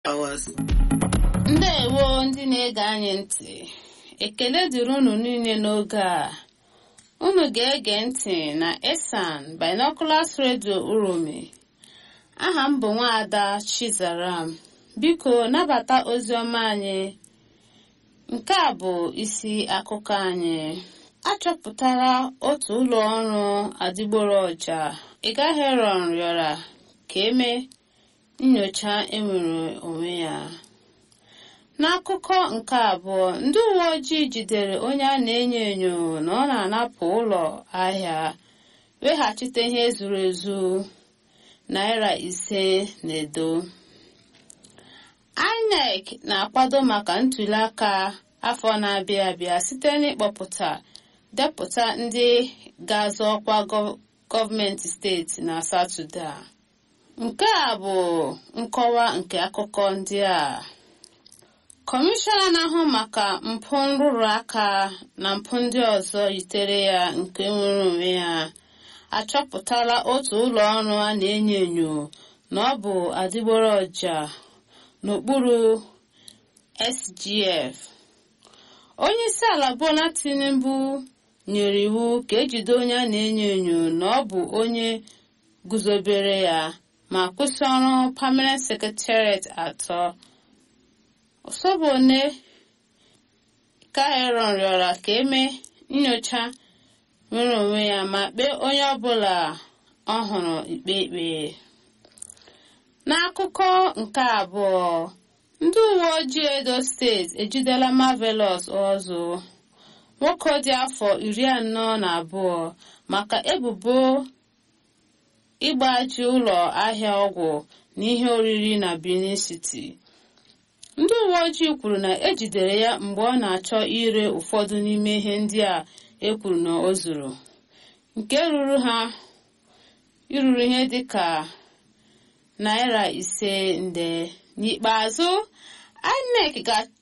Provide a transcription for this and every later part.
hours. ndewo ndị na-ege anyị ntị ekele dịrị unu niile n'oge a unu ga-ege ntị na esan binoculars radio uromi aha m bụ nwaada chizaram biko nabata ozi ọma anyị nke a bụ isi akụkọ anyị achọpụtara otu ụlọ ọrụ adịgboroja ịgaheron rịọrọ ka eme nyocha enwere onwe ya n'akụkọ nke abụọ ndị uwe ojii jidere onye a na-enyo enyo na ọ na-anapụ ụlọ ahịa weghachite ihe zuru ezu naira ise na edo inec na-akwado maka ntuli aka afọ na-abịa abịa site n'ịkpọpụta depụta ndị ga-azọ ọkwa gọọmenti steeti na satọde a nke a bụ nkọwa nke akụkọ ndị a kọmishọna na-ahụ maka mpụ nrụrụ aka na mpụ ndị ọzọ yitere ya nke nwere onwe ya achọpụtala otu ụlọ ọrụ a na-enyo enyo na ọ bụ adịgboroja n'okpuru sgf onye isi ala bola tinubu nyere iwu ka ejide onye a na-enyo enyo na ọ bụ onye guzobere ya ma kwụsị ọrụ permanent secretariat atọ osobone kaeron rịọrọ ka eme nyocha nwere onwe ya ma kpee onye ọbụla ọ hụrụ ikpe ikpe n'akụkọ nke abụọ ndị uwe ojii edo steeti ejidela marvelous ọzọ nwoke dị afọ iri anọ na abụọ maka ebubo ịgbaji ụlọ ahịa ọgwụ na ihe oriri na benin city ndị uwe ojii kwuru na ejidere ya mgbe ọ na-achọ ire ụfọdụ n'ime ihe ndị a ekwuru na o zuru nke ruru ha iruru ihe dịka naira ise nde n'ikpeazụ inec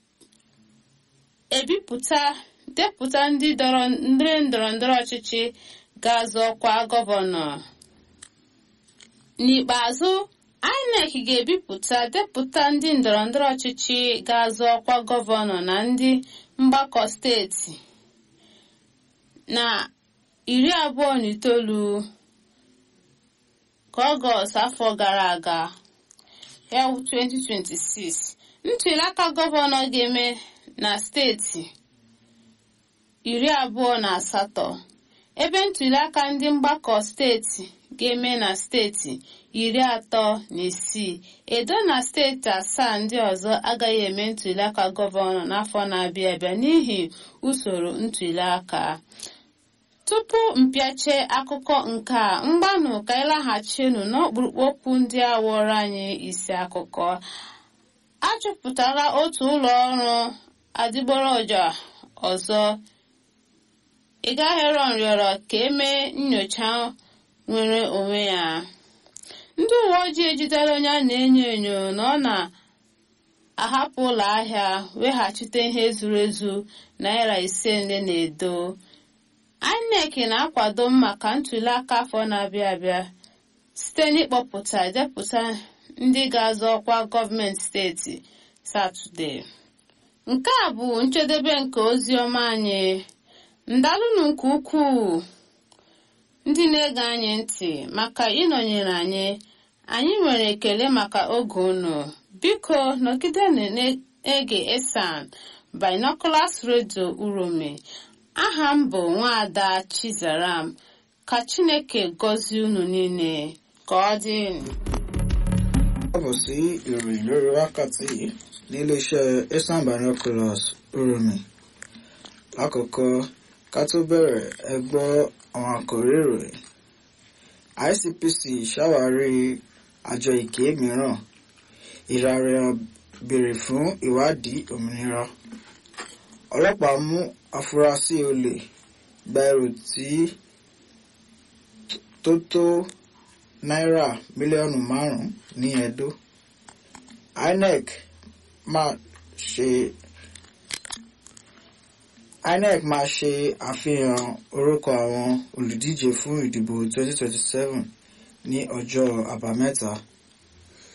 ga-ebipụta depụta ndị ndọrọ ndọrọ ọchịchị ga-azọ ọkwa gọvanọ n'ikpeazụ inec ga-ebipụta depụta ndị ndọrọndọrọ ọchịchị ga-azọ ọkwa gọvanọ na ndị mgbakọ steeti na iri abụọ na itoolu ka ọgọst afọ gara aga ya 2026 ntụliaka gọvanọ ga-eme na steeti iri abụọ na asatọ ebe ntụliaka ndị mgbakọ steeti ga-eme na steeti iri atọ na isii edo na steeti asaa ndị ọzọ agaghị eme ntụliaka gọvanọ n'afọ na-abịa abịa n'ihi usoro ntụliaka tupu mpịache akụkọ nke a mgbanụ ka ịlaghachinu n'ọkpụrụkpụ okwu ndị a wụrụ anyị isi akụkọ achọpụtara otu ụlọ ọrụ adịgboroja ọzọ ịgaheron rịọrọ ka emee nyocha nwere onwe ya ndị uwe ojii ejidere onye a na-enyo enyo na ọ na-ahapụ ụlọ ahịa weghachite ihe zuru ezu naira ise nde na edo inec na-akwado maka ntuli aka afọ na-abịa abịa site n'ịkpọpụta depụta ndị ga-azọ ọkwa gọọmenti steeti satọde nke a bụ njedebe nke ozi ọma anyị ndalụnụ nke ukwuu ndị na-ege anyị ntị maka ịnọnyere anyị anyị nwere ekele maka oge unu biko nọgide na-ege esan binoculars radio urome aha m bụ nwaada chizaram ka chineke gọzie unu niile ka ọ dị káàbọ̀ sí ìròyìn lórí wákàtí níléeṣẹ́ esan binoculars uromi lákòókò ká tó bẹ̀rẹ̀ ẹ gbọ́ àwọn àkòrí ìròyìn ICPC ṣàwárí àjọ ìké mìíràn ìràrẹ̀ béèrè fún ìwádìí òmìnira ọlọ́pàá mú afurasí olè gba ẹrù tí tó tó náírà mílíọ̀nù márùn-ún ní Ẹdó INEC máa ṣe INEC máa ṣe àfihàn orúkọ àwọn olùdíje fún ìdìbò 2027 ní ọjọ́ àbámẹ́ta